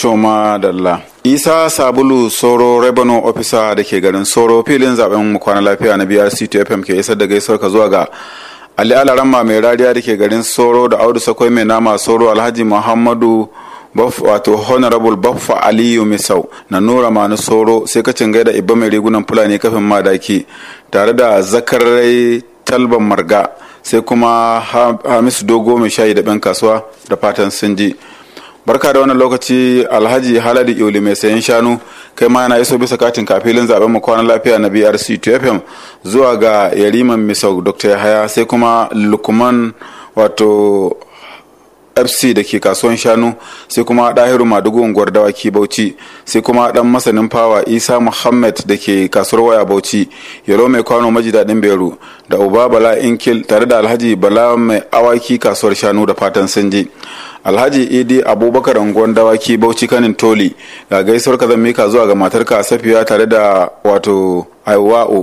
Toma Dalla. Isa Sabulu Soro Revenue Officer da ke garin Soro filin zaben mu kwana lafiya na BRC FM ke isar da gaisuwar ka zuwa ga Ali Alaramma mai rariya da ke garin Soro da Audu Sakwai mai nama Soro Alhaji Muhammadu wato honorable baffa aliyu misau na nura manu soro sai ka gaida ibba mai rigunan fulani kafin madaki tare da zakarai talban marga sai kuma hamisu dogo mai shayi da ɗan kasuwa da fatan sun ji barka da wannan lokaci alhaji haladi iuli mai sayan shanu kai ma yana iso bisa katin kafilin zaben mu kwanan lafiya na brc 2fm zuwa ga yariman misau dr yahaya sai kuma lukman wato fc da ke kasuwan shanu sai kuma ɗahiru madugu unguwar dawaki bauchi sai kuma ɗan masanin fawa isa muhammad da ke kasuwar waya bauchi yaro mai kwano maji daɗin beru da uba bala inkil tare da alhaji bala mai awaki kasuwar shanu da fatan sun je alhaji idi abubakar unguwar dawaki bauchi kanin toli ga gaisuwar ka mika zuwa ga matarka safiya tare da wato aiwa'u